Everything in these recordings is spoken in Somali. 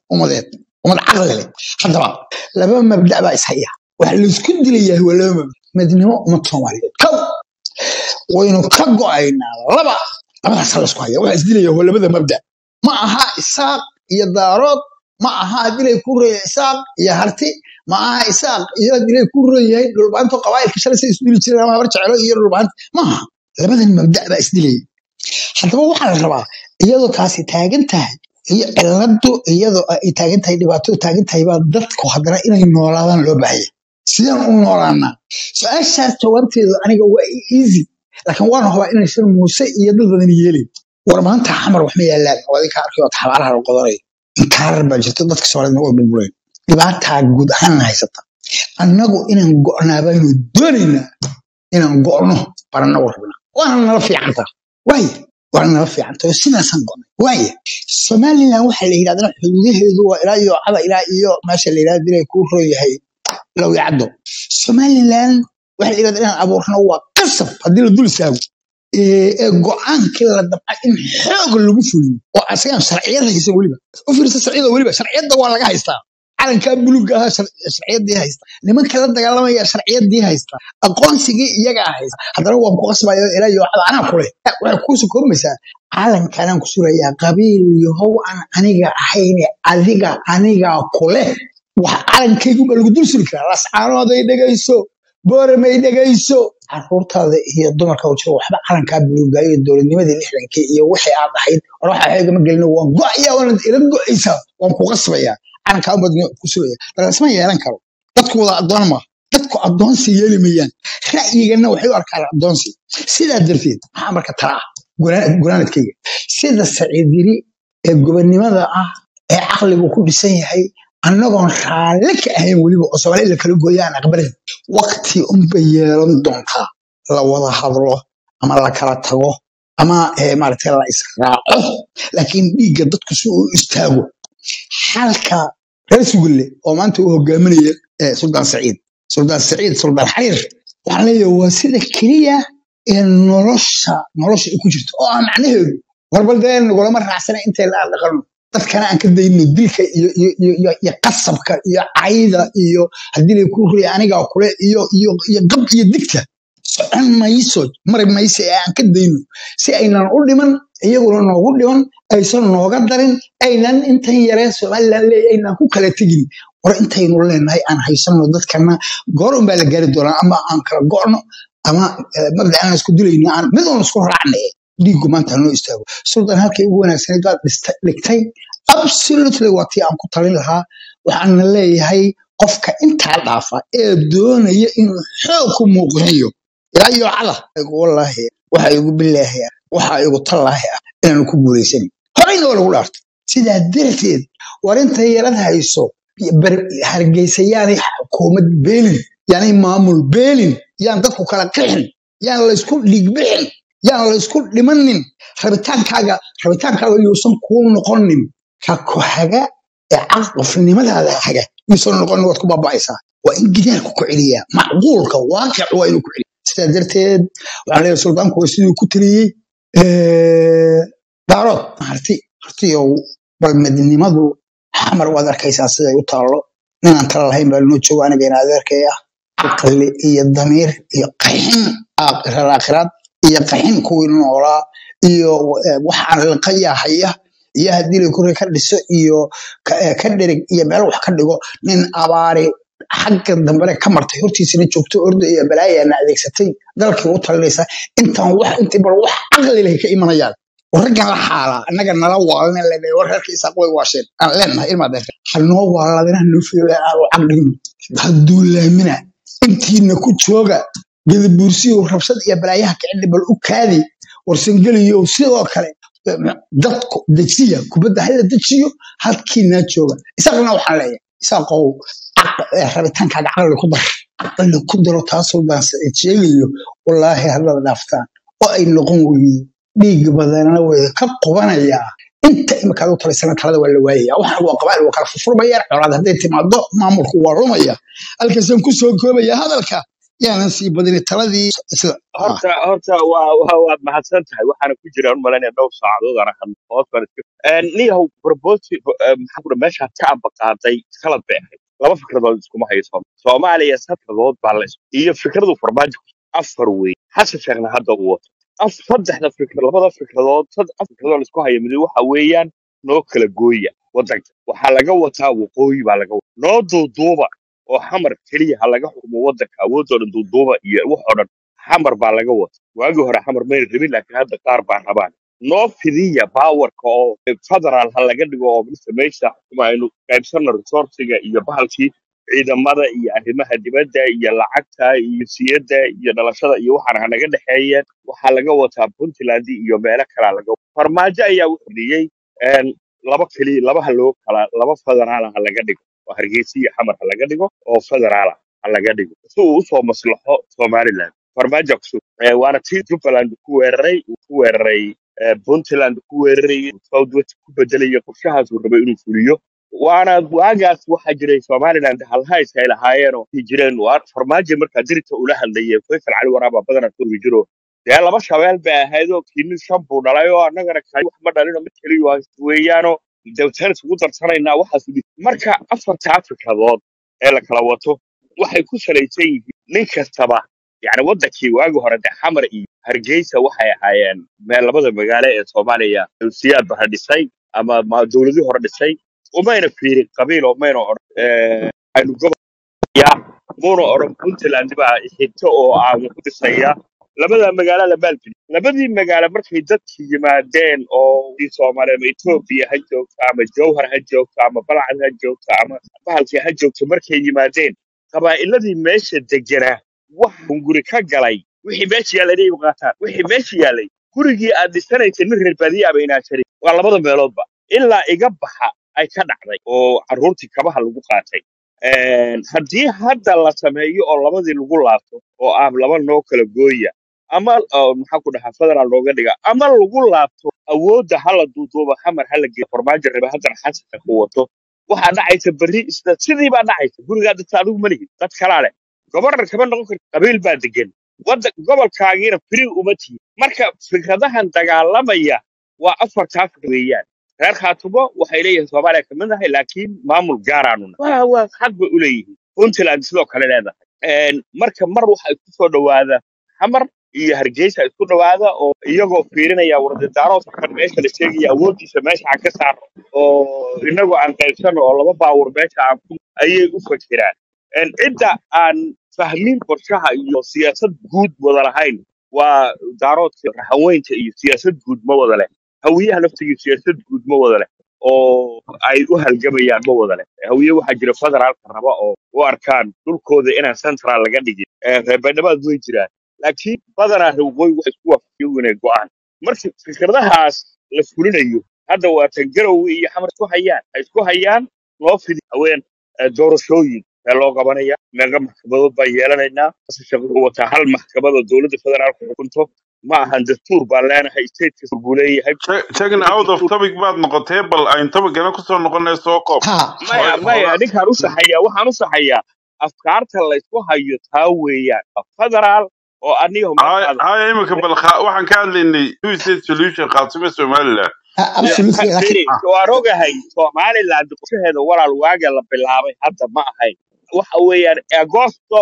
ummadeed ummad caqli leh haddaba laba mabda baa ishaya waxa laisku dilayaa waa laba mabda midnimo ummad soomaaliyeed kow waynu ka go'aynaa laba labadaas laisku haya waxa isdilaya waa labada mabda ma aha isaaq iyo daarood ma aha dilay ku reeya isaaq iyo harti ma aha isaaq iyo dilay ku reeyahay dhulbaanto qabaa'ilka shalay say isdili jireen ama habar jecelo iyo dhulbaanta ma aha labadan mabda baa isdilaya haddaba waxaa la rabaa iyadoo taasi taagan tahay iyo ciladu iyadoo ay taagan tahay dhibaatadu taagan tahay baa dadku haddana inay noolaadaan loo baahaya sidaan u noolaanaa su-aashaas jawaabteedu aniga waa easy laakiin waan hubaa inaysan muuse iyo dad badan yeelin war maanta xamar wax ma yaalaan oo adinka arkayo xabaaraha la qodanayo inkaarar baa jirto dadka soomaalida way burbureen dhibaataa guud ahaan haysata annagu inaan go'naa baynu doonaynaa inaan go'no baan annagu rabnaa waana nala fiicantaa waaya waana nala fiicantaa oo sidaasaan go'nay waaya somalilan waxaa la yidhahdana xuduudaheedu waa ilaa iyo cada ilaa iyo meesha la yidhahda dilay kuu roon yahay lowyacaddo somalilan waxaa la yidhahda inaan abuurno waa qasab haddii la dul istaago ee go'aankii la dabca in xoog lagu fuliyo oo asagaan sharciyad haysan weliba u fiirsa sharciyada weliba sharciyadda waa laga haystaa calankaa buluga ahaa sharciyadii haysta nimanka la dagaalamaya sharciyadii haysta aqoonsigii iyagaa haysta haddana waan ku qasbaya ilaa iyo wacda anaa kule waxay kuusu koobaysaa calankanaan ku surayaa qabiil yahow aan aniga ahayne adiga anigaa kule wax calankayguba lagu dul suri karaa lascaanooday dhegayso booramay dhegayso caruurtaada iyo dumarka u jiro waxba calankaa buluugaayo dowladnimadii lixdankii iyo wixii aad ahayd war waxa xeegama gelino waan go'aya waanad ila go'aysaa waan ku qasbayaa calankaa umadna ku sugaya laalasma yeelan karo dadku wada addoon ma dadku addoonsi yeeli mayaan ra'yigana waxay u arkaan addoonsi sidaa darteed maxaa marka tala ah gunaanadkayga sida saciidiri ee gobonnimada ah ee caqligu ku dhisan yahay annagoon raalle ka ahayn weliba oo soomaali la kala gooya aan aqbalayn wakti unbay yeelan doontaa la wada hadlo ama la kala tago ama maaragtay la israaco laakiin dhiigga dadku si uu istaago xalka reer sugulle oo maanta uu hogaaminaya suldaan saciid suldaan saciid suldaan xariir waxaan leeyahay waa sida keliya ee nolosha nolosha ay ku jirto oo ah macnaheedu warbal dee nagulama raacsana intay la dhaqano dadkana aan ka dayno dilka iyo qasabka iyo cayda iyo haddii lay ku riya anigaa kule iyo qab iyo digta socon mayso mari mayso ee aan ka dayno si aynan u dhiman iyaguna noogu dhiman aysan nooga darin aynan intan yaree somalilan leey aynan ku kala tegin war intaynu leenahay aan haysano dadkana goor unbaa la gaari doonaa ama aan kala go'no ama mabda aan isku dilayno aan mid uun isku raacna dhiiggu maanta hanoo istaago suldan halkay ugu wanaagsaneed baad dhigtay absolutely waa tii aan ku talin lahaa waxaana leeyahay qofka intaa dhaafa ee doonaya inuu xoog ku muuqinayo ilaa iyo cada wallaahi waxa igu bilaahaya waxa igu tallaahi ah inaanu ku guulaysanin horeyna waa lagu dhaartay sidaa darteed war intay yarad hayso hargeysa yaanay xukuumad beelin yaanay maamul beelin yaan dadku kala qixin yaan laysku dhiigbixin yaan laysku dhimanin rabitaankaaga rabitaankaaga yuusan kuu noqonin ka ku haga ee caqofnimadaada haga yuusan noqonin waad ku baaba'aysaa waa in gidaarku ku celiyaa macquulka waaqic waa inuu ku celiya sidaa darteed waxaan leeyahay suldaanku waa siduu ku taliyey daarood harti hartiyow bal midnimadu xamar waad arkaysaa siday u taallo ninaan tala lahayn baa noo joogo aniga in adeerkaya caqli iyo damiir iyo qaxin aakhiraad iyo qaxin kuwii noolaa iyo waxaan liqayahaya iyo haddii la kore ka dhiso iyo ka dherig iyo meel wax ka dhigo nin abaari xagga dambene ka martay hortiisana joogto orda iyo balaayaana adeegsatay dalkii u talinaysa intaan wax intii bal wax caqli leh ka imanayaan raggan la xaalaa annaga nala waalna lena war reerka isaaq way waasheen aan leenahay ilmaadeer hanoo waaladina hanoo fiyola aan u caqligno hadduu laamina intiina ku jooga gadabuursiyo rabshad iyo balaayaha kicili bal u kaadi warsangeliyo sidoo kale dadku dejiya kubadda hala dejiyo halkiinaa jooga isaaqna waxaan leeyahay isaaqow rabitaankaaga caqli ku dar caqli ku daro taasoo baan sheegayo wallaahi haddaad dhaaftaan oo ay noqon weydo dhiig badanna way ka qubanayaa inta imikaad u talaysana talada waa la waayaya waxaan waa qabaa'il waa kala furfurmayaan colaad hadday timaado maamulku waa lumaya halkaasaan ku soo koobaya hadalka yaanan sii badini taladii sida ah horta horta waa waa waad mahadsan tahay waxaana ku jira un malaynaya dhowr saacadood aan ahan hoos baan iska niyahow proposi maxaa ku meeshaad ka ambaqaaday khalad bay ahayd laba fikradood iskuma hayo Soom- soomaaliya saddexdood baa la is- iyo fikradu farmaajo afar wey xasan sheekhna hadda uu wato af saddexda fikr labada fikradood sad afar fikradood la isku hayo mid waxa weeyaan noo kala gooya wadanka waxaa laga wataa waqooyi baa laga wataa noo duuduuba oo xamar keliya ha laga xukumo wadanka awoodoo dhan duuduuba iyo wax oo dhan xamar baa laga wata waagii hore xamar mayna rabin laakiin hadda qaar baa rabaan noo fidiya baawarka oo federaal ha laga dhigo oo mise meesha xukumaynu qaybsano resourciga iyo bahalkii ciidamada iyo arrimaha dibadda iyo lacagta iyo siyadda iyo dhalashada iyo waxaan hanaga dhexeeyeen waxaa laga wataa puntland iyo meelo kalaa laga wataa farmaajo ayaa wuxuu dhiyey een, laba keliya labaha loo kala laba federaal ha laga dhigo oo hargeysa iyo xamar ha laga dhigo oo federaal ha laga dhigo si uu usoo maslaxo somaliland farmaajo kusug waana tii jubbaland ku weeraray uu ku weeraray eh, puntland ku weeraray southwest ku bedelaya qorshahaas uu rabay inuu fuliyo waana waagaas waxaa jiray somaliland halhays ay lahaayeen oo ay jireen waa farmaajo markaa dirita ula hadlayay faysal cali waraaba badana turbi jiro dee laba shabeel bay ahayd oo kiinin shan buu dhalay oo annagana kali wax ma dhalino mid keliya waa weeyaanoo dawtaan isugu darsanaynaa waxaas u dhig- marka afartaa fikradood ee la kala wato waxay ku salaysan yihiin nin kastaba yani wadankii waagi hore de xamar iyo hargeysa waxay ahaayeen meel labada magaalo ee soomaaliya siyaad bara dhisay ama ma- dowladii hore dhisay umayna fiirin qabiil oo mayna odhan eh, aynu gobol ya muuna odhan puntland baa xigto oo aan ku dhisaya labada magaalo la maalgeliyo labadii magaalo markay dadkii yimaadeen oo i soomaaliya ama etoobiya ha joogto ama jowhar ha joogto ama balcad ha joogto ama bahalkii ha joogto markay yimaadeen qabaa'iladii meesha deganaa wax hunguri ka galay wixii meesha yaallay inay u qaataan wixii meesha yaallay gurigii aad dhisanaysay nin reer baadiye aba inaa jarin waa labada meeloodba ilaa iga baxa ay ka dhacday oo carruurtii kabaha lagu qaatay Een, haddii hadda la sameeyo oo labadii lagu laabto oo ah laba noo kala gooya ama oo maxaa ku dhahaa federaal looga dhiga ama lagu laabto awoodda hala duuduuba xamar hala geeyo farmaajo rabe haddana xasanka ku wato waxaa dhacaysa berri isla sidii baa dhacaysa gurigaa dadka adigu ma lihid dad kalaa leh gobornar kama noqon karti qabiil baa degan wadda gobolkaagiina firi uma tihin marka fikradahan dagaalamaya waa afartaa fikr weeyaan reer khaatumo waxay leeyihiin soomaaliya kamid ahay laakiin maamul gaaraanu nahay waa waa xaq bay u leeyihiin puntland sidoo kale leedahay Een, marka mar waxa isku soo dhawaada xamar iyo hargeysa isku dhawaada oo iyagoo fiirinaya wardadaaroodka kan meesha la sheegaya awooddiisa meesha aan ka saarno oo inagoo aan qaybsano oo laba baawur meesha aan ku ayay u fakiraan Een, cidda aan fahmin qorshaha iyo siyaasad guud wada lahayn waa daaroodka raxaweynta iyo siyaasad guud ma wada leh hawiyaha laftigiisu siyaasad guud ma wada leh oo ay u halgamayaan ma wada leh hawiye waxaa jira federaalka raba oo u arkaan dhulkooda inaan central laga dhigin Eh, reer baydhamaad way jiraan laakiin badanaa reer waqooyi waxay isku waafaqiyeen inay go'aan marka fikradahaas la fulinayo hadda waa tan garowe iyo xamar isku hayaan ay isku hayaan loo fidi haween eh, doorashooyin ee loo qabanaya meeqa maxkamadood baan yeelanaynaa shaqo wuxuu wataa hal maxkamad oo dowladda federaalka xukunto ma ahan dastuur baan leenahay state kasta buu leeyahay checking out of topic baad noqotee bal ayn tobicana kusoo noqonay soo koob ha maya Hooga- maya hoogaa ninkaan u saxayaa waxaan u saxayaa afkaarta la isku hayo taa weeyaan federaal oo aniga haya markaad haya imika bal kha- waxaan ka hadlaynay two state solution khaasime somaliland ha- absolutely laakiin firi ah waan ogahay somaliland qorshaheeda walaal waaga la bilaabay hadda ma ahayn waxa weeyaan agosto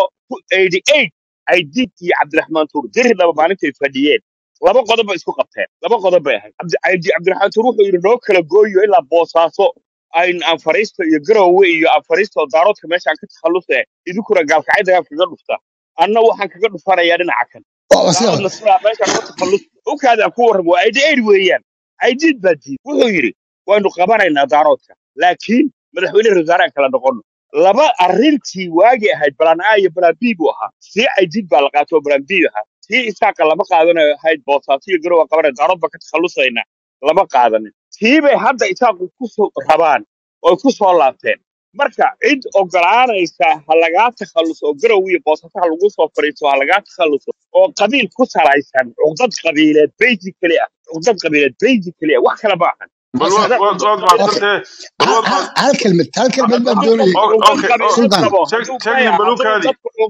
88 ay diidkii cabdiraxmaan tuur diridhaba maalintay fadhiyeen laba qodob bay isku qabteen laba qodob bay ahayd Cabdi- Cabdi- cabdiraxmaan tuur wuxuu yidhi noo kala gooyo ilaa boosaaso ayn aan fariisto iyo garowe iyo aan fariisto daaroodka meeshaan ka takhalluse idinkuna gaalkacay dagaal kaga dhufta anna waxaan kaga dhufanayaa dhinaca kan waa waa sida daaroodna sidaa meeshaan uga takhallus ukaadaan ku warramo waa ID aid weeyaan aidiid baa diid wuxuu yidhi waynu qabanaynaa daaroodka laakiin madaxweyne wasaare aan kala noqono laba arrintii waagi ahayd balaan a iyo balaan b buu ahaa tii aidiid baa la qaatay oo balaan b ahaa tii isaaqa lama qaadanayo ahayd boosaaso iyo garow aan qabanay daarood baan ka takhallusaynaa lama qaadanin tii bay hadda isaaqu ku soo rabaan oo ku soo laabteen marka cid ogolaanaysa ha lagaa takhalluso oo garow iyo boosaaso ha lagu soo fariiso ha lagaa takhalluso oo qabiil ku salaysan cuqdad qabiileed basically ah cuqdad qabiileed basically ah wax kale ma ahan bal waa waad sida waad waad okay mahadsantee bal hal waad hal mahad hal kelmad hal kelmad baan hadduu doonayay qofku o- cuqdad okay qabiil o- u sultan qabo check hadduu checking maya hadduu balukaadi dadku cuqdad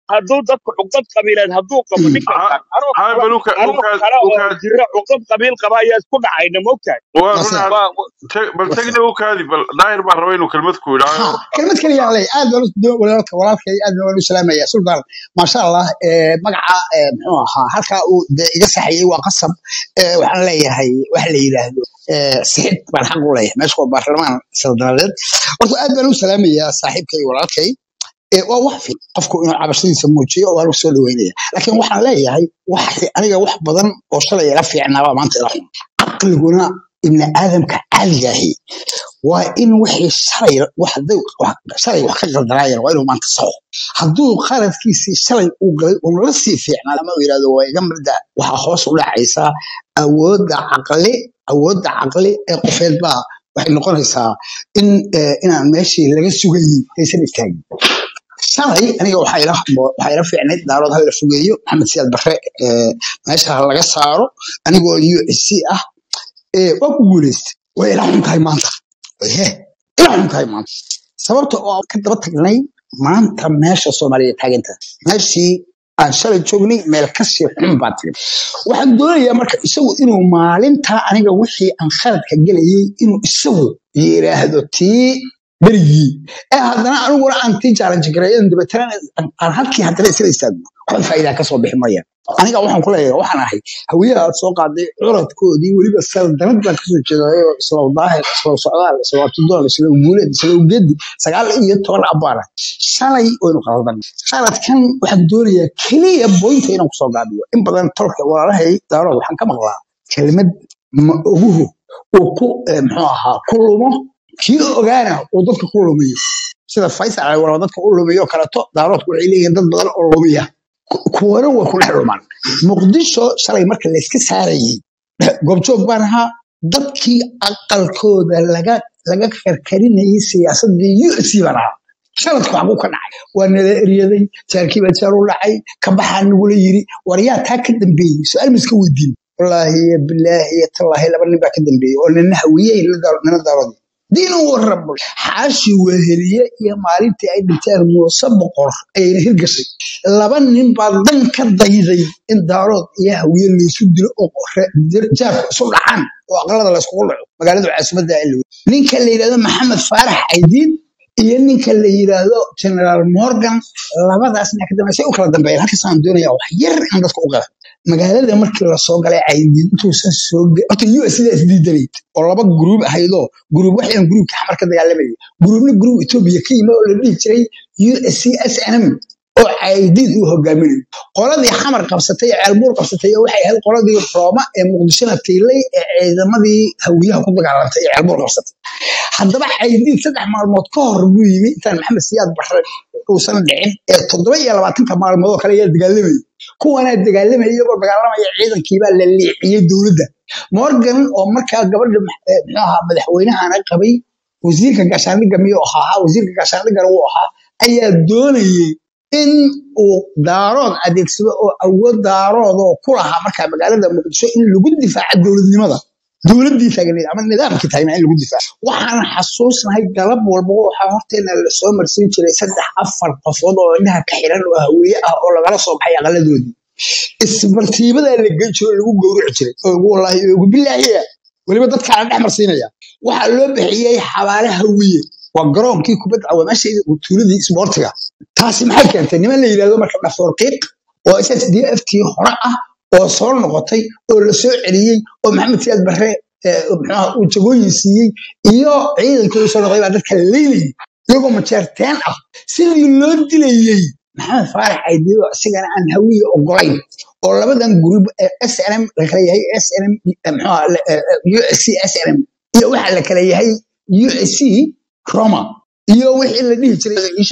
hadduu dadku cuqdad qabiileed hadduu qabo ninkan Ha- anoo hay kale bal uka anoo uka kale oo uka jira cuqdad qabiil qaba ayaa isku dhacayna mogtahay waa Wase. run waa waa- tag- bal tagna ukaadi bal daahir baan raba inuu kelmad ku yidhaaho ha kelmad kaliya aan leeyahay aad baan u- walaalka walaalkay aad baan u salaamaya sultan maasha allah ee, magaca ee, muxuu ahaa halkaa uu dee iga saxayey waa qasab ee, waxaan leeyahay waxa la yidhaahdo ee, sixid baan xaq u leeyahay meesha waa baarlamaan saldanadeed horta aad baan u salaamayaa saaxiibkay walaalkay ee, waa wax fiican qofku inuu cabashadiisa muujiyo waan u soo dhaweynaya laakiin waxaan leeyahay wax aniga wax badan oo shalay ila fiicnaabaa maanta ila xun caqliguna ibni aadamka caadiga ahi waa in wixii shalay wax hadday wax- shalay wax ka qaldanaayeen waa inuu maanta saxo hadduu qaladkiisii shalay uu galay uun la sii fiicnaa lama uu yidhahdo waa iga mabda waxaa hoos u dhacaysaa awoodda caqli awoodda caqli ee qofeed baa waxay noqonaysaa in eh, inaan meeshii laga sugayey aysan istaagin shalay aniga waxaa ila waxaa ila fiicnayd daarood ha la fogeeyo maxamed siyaad barre eh, meesha ha laga saaro anigoo u s c ah ee waa ku guuleystay way ila xun tahay maanta he ila xun tahay maanta sababta oo aan ka daba tagnay maanta meesha soomaaliya taaganta meeshii aan shalay joognay meel kasii xun baa tagay waxaan doonayaa marka isagu inuu maalintaa aniga wixii aan khaladka gelayay inuu isagu yiraahdo tii berigii ee haddana aniguna aan tii challenge gareeyo dabeetana aan aan halkii haddana isla istaagno waxba faa'iidaa kasoo bixi maya aniga waxaan ku leeyahay waxaan ahay hawiyaha aad soo qaaday curadkoodii weliba saldanad baan kasoo jeedayo isla daahir isla socdaal isla tudoon isla guuleed isla ugedi sagaal iyo toban abbaana shalay waynu qaldan qaladkan waxaan doonayaa keliya boynta inaan kusoo gaabiyo in badan tolka walaalahay daarood waxaan ka maqlaa kelmad ma oguhu uu ku eh, muxuu ahaa ku lumo kii ogaana uu dadka ku lumiyo sida faysal cali walaal dadka u lumiyo kaleeto daaroodku waxay leeyihiin dad badan oo lumiya ku- kuwana way ku dhex lumaan muqdisho shalay marka layska saarayey goobjoog baan ahaa dadkii aqalkooda laga laga karkarinayay siyaasadii u s baan ahaa shaladku xaguu ka dhacay waa nala eryaday jaarkii baa jaar u dhacay kabaxaa nagula yiri war yaa taa ka dambeeyey su-aal ma iska weydiin wallaahi iyo bilaahi iyo tallaahi laba nin baa ka dambeeyey oo nina hawiyey nina daarood diin u warrabo xaashi weheliye iyo maalintii ay dhinteen muuse boqor ayayna hirgashay laba nin baa dan ka dayday in daarood iyo hawiye laysu dilo oo re- dir- jaarku isu dhacaan oo aqalada layskugu dhaco magaalada caasimadda ilwe ninka la yidhahdo maxamed faarax caydiin iyo ninka la yidhaahdo generaal morgan labadaas nin ka dambeysay u kala dambeeyeen halkaasaan doonaya wax yar in dadka u qala magaalada markii lasoo galay caydiin intuusan soo ge- horta u s sidaa isdiidanayd oo laba gruub ahaydoo gruub waxaan gruubka xamar ka dagaalamayay gruubna gruub etoobiya ka yimid oo la dhihi jiray u s c s n m oo caydiid uu hogaaminayo qoladii xamar qabsatay ee ceelbuur qabsatay oo waxay ahayd qoladii rooma ee muqdishona tiilay ee ciidamadii hawiyaha ku dagaalantay ee ceelbuur qabsatay haddaba caydiid saddex maalmood ka hor buu yimi intaan maxamed siyaad barre uusan dhicin ee toddoba iyo labaatanka maalmood oo kale ayaa dagaalamayay kuwanaa dagaalamaya iyagoo dagaalamaya ciidankiibaa la liiciyey dowladda morgan oo markaa gabadha max- eh, muxuu ahaa madaxweynahana qabay wasiirka gaashaandhigga miyuu ahaa wasiirka gaashaandhiggana wuu ahaa ayaa doonayey in uu daarood adeegsado oo awood daarood oo ku lahaa markaa magaalada muqdisho in lagu difaaco dowladnimada dowladdii taagneed ama nidaamkii taagnaa in lagu difaaco waxaan xasuusnahay galab walba waxaa horteena lasoo marsiin jiray saddex afar qofood oo indhaha ka xiran oo haweeye ah oo lagala soo baxay aqaladoodii isbartiibadaa la geyn jiro oo lagu gowrici jiray oo ugu wallaahi oo ugu bilaahiya weliba dadkaa la dhex marsiinaya waxaa loo bixiyey xabaale hawiye waa garoonkii kubadda waa meesha tuuladii isboortiga taasi maxay keentay niman la yidhahdo marka dhafoor qiiq oo s s d f tii hore ah oo soo noqotay oo la soo celiyey oo maxamed siyaad barre eh, muxuaha uu jagooyin siiyey iyo ciidankii soo noqday baa dadka leynayay iyagoo majeerteen ah sidii loo dilayey maxamed faarax aydiyo isigana aan hawiye ogolayn oo labadan gruub s n m la kala yahay s n m muxuaha u s c s n m iyo waxa la kala yahay u s c roma iyo wixii la dhihi jiray isha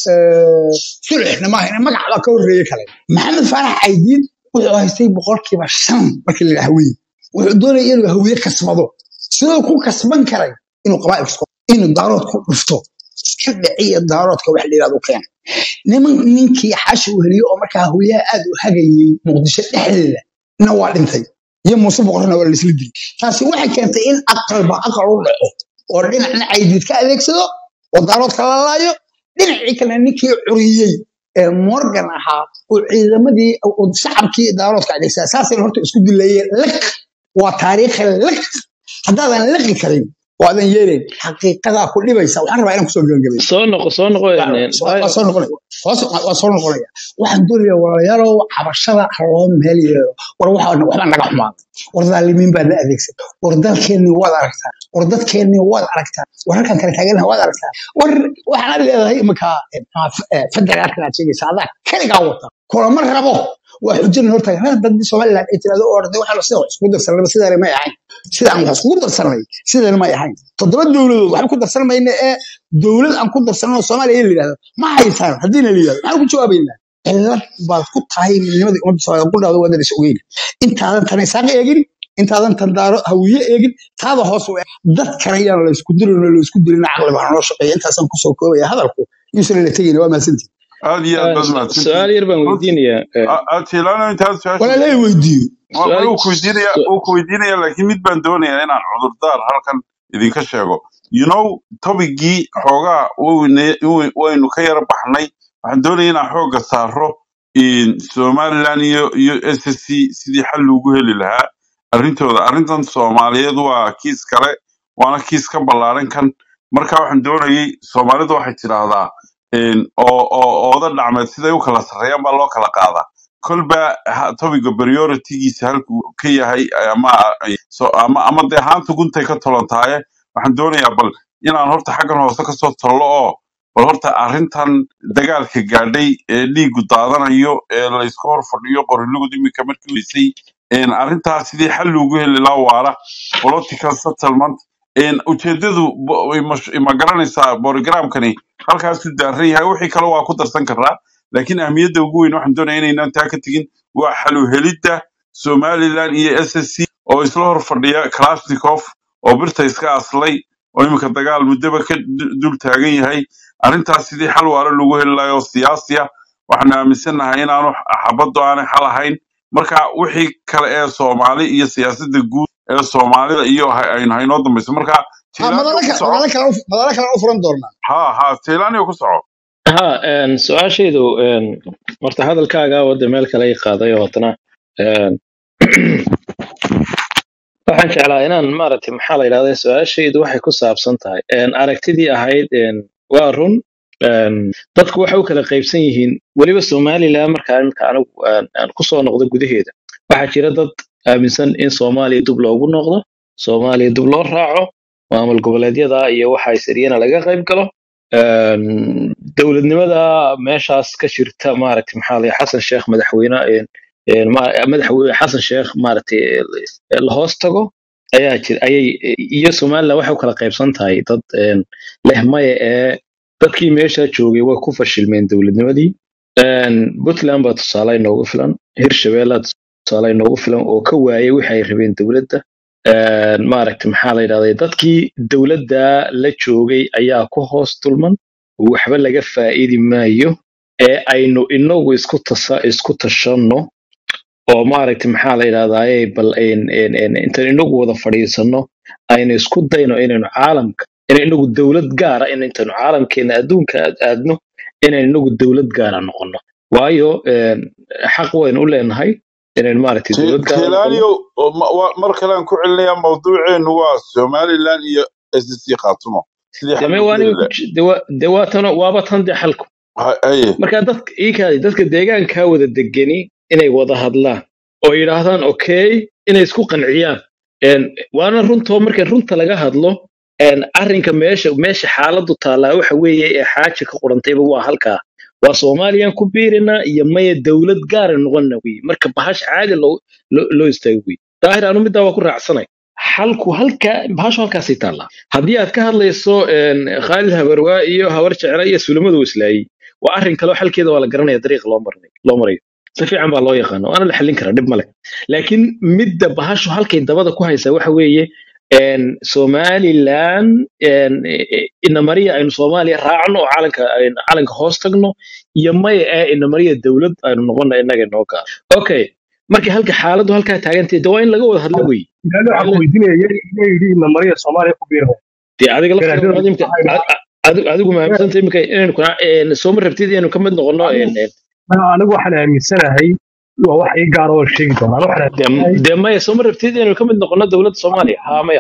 sulxna maaha magac baa ka horreeye kale maxamed faarax caydiin wuxuu haystay boqolkiiba shan markii la yidhaha hawiye wuxuu doonaya inuu hawiye kasbado sidoo ku kasban karay inuu qabaa'il isku inuu daarood ku dhufto iska dhiciya daaroodka wax la yidhahdo keena niman ninkii xashi uu heliyo oo markaa hawiyaha aad u hagayey muqdisho dhexdeeda na waa dhintay iyo muuse boqorna waa laisla dilay taasi waxay keentay in aqalba aqal u dhaco oo dhinacna caydiid ka adeegsado oo daaroodka la laayo dhinacii kale ninkii curiyey ee morgan ahaa oo ciidamadii oo shacabkii daaroodka adeegsaa saasayna horta isku dilayeen lak waa taariikhi lak haddaadan laqi karin oo aadan yeelayn xaqiiqadaa ku dhibaysa waxaan rabaa inaan kusoo gebagabeeyo soo noqo soo noqo waa een, soo waayo waa soo noqonaya hoos- waa waa soo noqonaya waxaan doonayaa walaalayaalow cabashada ha loo meel yeelo war waxa waxbaa naga xumaaday war dhaalimiin baa na adeegsan war dalkeennii waad aragtaa war dadkeennii waad aragtaa war halkan kale taaganaha waad aragtaa war waxaad leedahay iminka federaalkan aad sheegaysa adaa kaligaa wata kulama rabo waa xujana hortaagan hada dadii somaliland ay tirahdo oo orday waxaa sida wax iskugu darsanaba sidaana may ahayn sidaan wax iskugu darsanay sidaana may ahayn toddoba dowladood waxba ku darsan mayna ee dowlad aan ku darsanan oo soomaaliya in la yidhahdo ma haysaan haddiina la yidhahdo maxaan ku jawaabaynaa cilad baad ku tahay midnimadii ummadda soomaaliya qudhaada wadan is ogeyn intaadan tan isaaq eegin intaadan tan daaro hawiye eegin taada hoos u eeg dad kale yaan la isku dirin oo la isku dilin caqli baa noo shaqeeya intaasaan kusoo koobaya hadalku yuusan la tegayna waa mahadsantihin aad iyo aad Een, baad su- mahadsantihiin su-aal yar baan runtii weydiinayaa een, atilaano intaad su-aasha walaalay weydiiyo ma ma su-aal uu ku weydiinaya su- uu ku weydiinaya laakiin mid baan doonayaa inaan cudurdaar halkan idinka sheego you know tobigii xoogaa wayne- way- waynu ka yara baxnay waxaan doonaya inaan xooga saaro in somaliland iyo iyo s s c sidii xal loogu heli lahaa arrintooda arrintan soomaaliyeed waa kiis kale waana kiis ka ballaaran kan marka waxaan doonayay soomaalidu waxay tidhaahdaa in oo oo ooda dhacmeed siday u kala sarreeyaan baa loo kala qaadaa kolba ha- topiga prioritygiisa halkuu ka yahay ama so, ama ama dee haanta guntay ka tolantaaye waxaan doonayaa bal inaan horta xaggan hoose kasoo tollo oo bal horta arrintan dagaalka gaadhay ee dhiigu daadanayo ee laysku hor fadhiyo qorilugud iminka markii weysay een, arrintaas sidii xal loogu heli lahaa waara political settlement een, ujeedadu bo- way mash- ma garanaysaa borogramkani halkaasuu daaran yahay wixii kale waa ku darsan karaa laakiin ahmiyadda ugu weyn waxaan doonaya inaynaan taa ka tegin waa xalu helidda somaliland iyo s s c oo isla hor fadhiya kalashnikov oo birta iska aslay oo iminka dagaal muddaba ka du- dul taagan yahay arrintaas sidii xal waara loogu heli lahayo oo siyaasi ah waxaanu aaminsannahay inaanu xabaddu aanay xal ahayn marka wixii kale ee soomaali iyo siyaasadda guud ee soomaalida iyo ha- aynu haynoo dambayso marka ha jaylaaniyo madala ku kale soco madala kale u- madala kale u furan doonaa ha ha jaylaaniyo ku soco ha een, su-aashaydu een, horta hadalkaaga wadda meel kale i qaaday oo haddana een, waxaan jeclaa inaan maaragtay maxaa la yidhahda su-aashaydu waxay ku saabsan tahay een, aragtidii ahayd een, waa run een, dadku waxay u kala qaybsan yihiin weliba somaliland markaa imika anigu aan aan kusoo noqdo gudaheeda waxaa jira dad aaminsan in soomaaliya dib loogu noqdo soomaaliya dib loo raaco maamul goboleedyada iyo waxa isiriyana laga qayb galo een, dowladnimada meeshaas ka jirta maaragtay maxaa la xasan sheekh madaxweyne een, een, ma- madaxweyne xasan sheekh maaragtay eh, la hoos tago ayaa jir ayay iyo somaliland waxay u kala qaybsan tahay dad een, leh maya ee dadkii meesha joogay way ku fashilmeen dowladnimadii Een, puntland baa tusaale inoogu filan hirshabelle tusaale inoogu filan oo ka waayay wixii ay rabeen dowladda Een, maaragtay maxaa la yidhahday dadkii dowladda la joogay ayaa ku hoos dulman waxba laga faa'iidi maayo ee aynu inagu isku tasa isku tashanno oo maaragtay maxaa la yidhahdaaye bal ayn- ayn- ayn- intaan inagu wada fadhiisanno aynu isku dayno inaynu caalamka inaynu inagu dowlad gaara in intaynu caalamkeena adduunka aad aadno inaynu inagu dowlad gaara noqono waayo een, xaq waynu u leenahay inaynu maaragtay dowlad gaara noqono jaylaaniyo mar kale aan ku celinayaa mawduuceenu waa somaliland iyo s s c khaatumo sidii xal deme loogu waa heli aniga ku lahaa ji- de waa- de waa tano waaba tan de xalku Ha- haye marka dadka iikaadi dadka deegaankaa wada degani inay wada hadlaan oo yidhaahdaan okay inay isku qanciyaan Een, waana runtoo marka runta laga hadlo een, arrinka meesha meesha xaaladu taallaa waxa weeye ee xaaja ka qorantayba waa halkaa waa soomaaliyan ku biirinaa iyo maya dowlad gaara noqonna wey marka bahash caadi loo loo loo istaago wey daahir anu middaa waa ku raacsanay xalku halka bahashu halkaasay taallaa haddii aad ka hadlayso een, khaalid habarwaa iyo habar jecla iyo sulamadu islaayey waa arrin kaleo xalkeeda waa la garanaya dariiqa loo marnay loo marayo si fiican baa loo yaqaano waana la xallin karaa dhib male laakiin midda bahashu halkay dabada ku haysaa waxa weeye een, somaliland een, e- e- inamariya aynu soomaaliya raacno oo calanka aynu calanka hoos tagno iyo maya ee inamariya dowlad aynu noqono innaga inoo gaaro okay markii halka xaaladdu halkaa taagantahay de waa in laga wada hadlo wey ilaali waa waxaan in ku la weydiinaya yaa yidhi ina mariya soomaaliya ku biiraya dee adiga laftiga garaadada munaadimka waxay adigu adigu ma aaminsantahay iminka inaynu kuna een, soo ma rabtid inaynu ka mid noqono een, een, anigu waxaan aaminsanahay waa wax ii gaar oo sheegi doonaa waxaan dee aaminsanahay dee maya soo ma rabtid inaynu ka mid noqono dowladda soomaaliya haa maya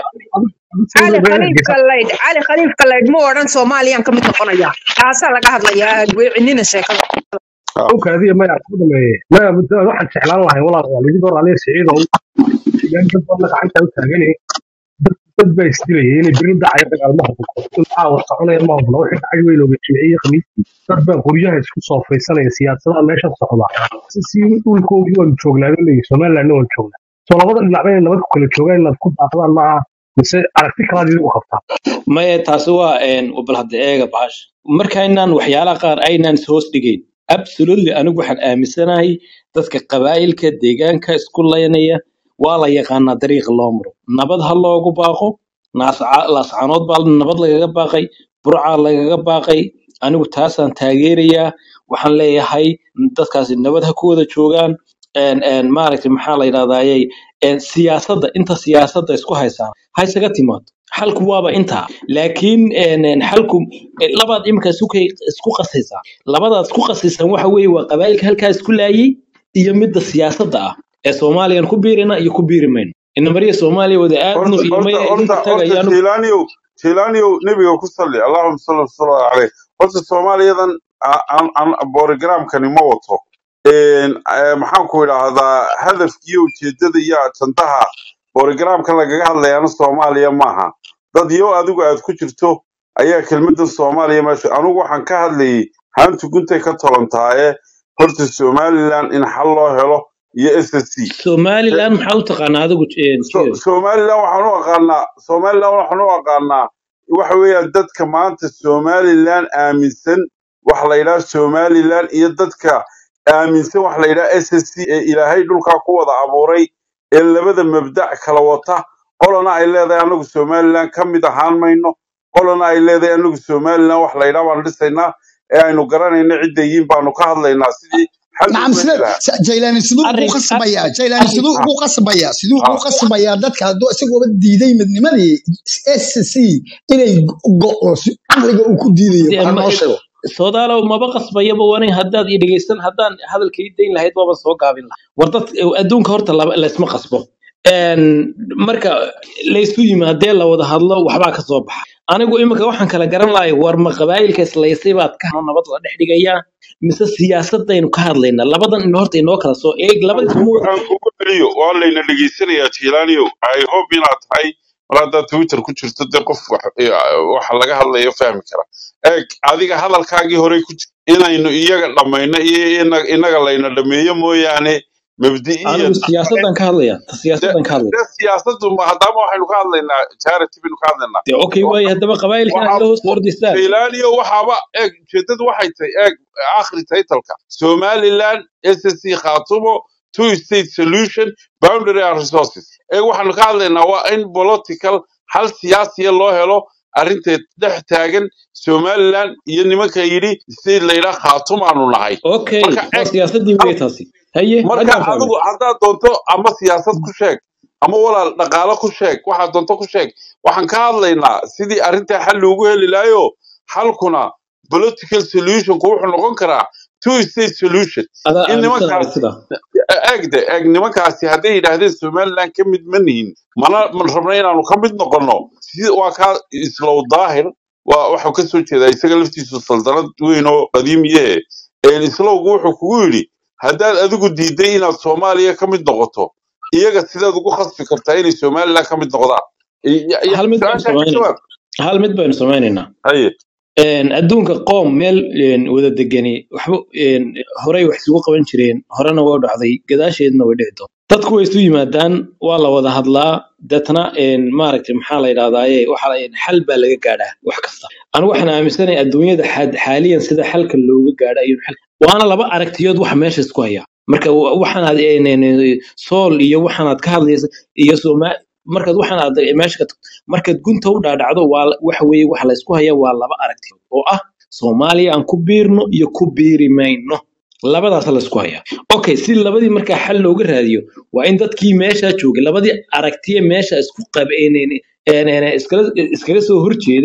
cali khaliifka laydh cali khaliifka laydh ma odhan soomaaliyaan ka mid noqonaya taasaa laga hadlayaa weecinina sheekada awkaadiya maya ku dhameeye maya muddo waxaan jeclaan lahay walaalayaal idin hor aliya siciidow deegaan dad badan gacanta u taagane dad dad baa isdilayay inay beri dhacaya dagaalma hubuko maxaa war soconaya ma hubna wixii dhacay weyn oga jimciye khamiistii dad baa guryaha isku soo faysanaya siyaasadaha meesha socda si si dhulkoodii waanu joognaa leeyahy somalilandna waan joognaa soo labada dhinacba inay nabad ku kala joogaan inaad ku daaqdaan maaha mise aragti kalaad idigu qabtaa maya taasi waa een, bal hadda eega bahash markaynaan waxyaalaha qaar aynaan is hoos dhigayn absolutely anigu waxaan aaminsanahay dadka qabaa'ilka deegaanka isku laynaya waa la yaqaanaa dariiqa loo maro nabad ha loogu baaqo naasca- laascanood baa nabad lagaga baaqay burcaa lagaga baaqay anigu taasaan taageerayaa waxaan leeyahay dadkaasi nabad ha ku wada joogaan een, een, maaragtay maxaa la yidhahdayey siyaasadda inta siyaasadda isku haysaan ha isaga timaado xalku waaba intaa laakiin een, een, xalku eh, labaad iminka isku kay- isku qasaysaa labadaad isku qasaysan waxa weeye waa qabaa'ilka halkaa isku laayay iyo midda siyaasadda ah ee soomaaliyan ku biirina iyo ku biiri mayno inamariya soomaaliya wada aadno horta iyo horta maya horta idinka horta tagayaan jilaniyow jilaniyow nebiga ku salli allahuma salli wasalaamu caleyh horta soomaaliyadan a- an- an- borogramkani ma wato Een, eh, maxaan ku idhaahdaa hadafkiiyo ujeedada iyo ajandaha borogramka lagaga hadlayaana soomaaliya maaha dad yo adigu aad ku jirto ayaa kelmadan soomaaliya meesha anugu waxaan ka hadlayay haantu guntay ka tolantaaye horta somaliland in xal loo helo iyo s s c somaliland maxaa u taqaanaa adigu een, So- Jiyo? somaliland waxaan u aqaanaa somaliland waxaan u aqaanaa waxa weeyaan dadka maanta somaliland aaminsan waxa la yidhaha somaliland iyo dadka aaminsan waxa la yidhaha s s c ee ilaahay dhulkaa ku wada abuuray ee labada mabdac kala wata qolana ay leedahay anagu somaliland ka mid ahaan mayno qolana ay leedahay anagu somaliland wax la yidhaha baan dhisaynaa ee aynu garanayno cidda yihiin baanu ka hadlaynaa sidii xal نعم looga سيد lahaa جيلاني سيدو ugu arrin ar- qasbaya جيلاني سيدو arrin ugu qasbaya siduu ha ugu qasbaya dadka hadduu isagooba diiday midnimadii SSC inay go'o si caqliga uu ku diidayo dee baa ma- noo sheego soodaalow maba qasbayaba wani haddaad i dhegeysan haddaan hadalka ii dayn lahayd waaba soo gaabin lahaa war dad adduunka horta laba- laysma qasbo Een, marka laysu yimaadee la wada hadlo waxbaa ka soo baxa anigu iminka waxaan kala garan lahay war ma qabaayilka islaysay baad ka nabad la dhex dhigayaa mise siyaasadaynu ka hadlaynaa labadan in horta inoo kala soo eeg labadii aan suma kugu wada aan kugu celiyo waa layna dhegeysanayaa jilaaniyow i hope inaad tahay mar haddaad twitter ku jirto dee qof wax eh, waxa laga hadlayo fahmi kara eeg adiga hadalkaagii horey ku jir inaynu iyaga dhammayno iyo ina- inaga layna dhameeyo mooyaane mabdi'iyan anigu siyaasadan ka hadlaya ta de siyaasadan ka hadlaya de siyaasaddu ma haddaama waxaynu ka hadlaynaa charity baynu ka hadlaynaa dee okay waaye haddaba qabaayilkan waxa adila hoos ordistaan jaylaaniyo waxaaba eeg ujeedadu waxay tahay eeg akhri taytalka somaliland ssc khaatumo two state solution boundary and resources eeg waxaanu ka hadlaynaa waa in political hal siyaasiya loo helo arrinteed dhex taagan somaliland iyo nimanka yidhi state layidhaa khaatumaanu nahay okay marka waa eeg siyaasadii hal wey taasi haye marka haddaan fahmay adigu haddaad doonto ama siyaasad ku sheeg ama walaal dhaqaalo ku sheeg waxaad doonto ku sheeg waxaan ka hadlaynaa sidii arrintaa xal loogu heli lahayo xalkuna political solutionku wuxuu noqon karaa two state solution adaa in aaminsan nimankaas aragtida eegde eeg nimankaasi hadday yidhaahdeen somaliland ka mid ma nihin mana ma rabna inaanu ka mid noqonno si waa kaa islow daahir waa waxuu ka soo jeedaa isaga laftiisu saldanad weyn oo qadiimiyahe islowgu wuxuu kugu yidhi haddaad adigu diiday inaad soomaaliya ka mid noqoto iyaga sidaad ugu khasbi kartaa inay somaliland ka mid noqdaan Y- y- y- hal mid baynu su-aashaa ka samaynaynaa jawaab hal mid baynu samaynaynaa haye Een, adduunka qoom meel een, wada degani waxba een, horey wax isugu qaban jireen horena waa dhacday gadaasheedna way dhici doontaa dadku way isu yimaadaan waa la wada hadlaa deetna een, maaragtay maxaa la yidhahdaaye waxa la- een, xal baa laga gaadhaa wax kasta anigu waxaan aaminsanahay adduunyada xad- xaaliyan sida xalka looga gaadha iyo xal waana laba aragtiyood waxa meesha isku haya marka wa- waxaanaad een, een, een, sool iyo waxaanaad ka hadlaysa iyo sooma markaad waxaan aad meesha ka tagto markaad gunta u dhaadhacdo waa la- waxa weeye waxa la isku haya waa laba aragti oo ah soomaaliya aan ku biirno iyo ku biiri mayno labadaas la isku haya okay si labadii markaa xal looga raadiyo waa in dadkii meesha joogay labadii aragtiye meesha isku qabeen iskala iskaga soo horjeeday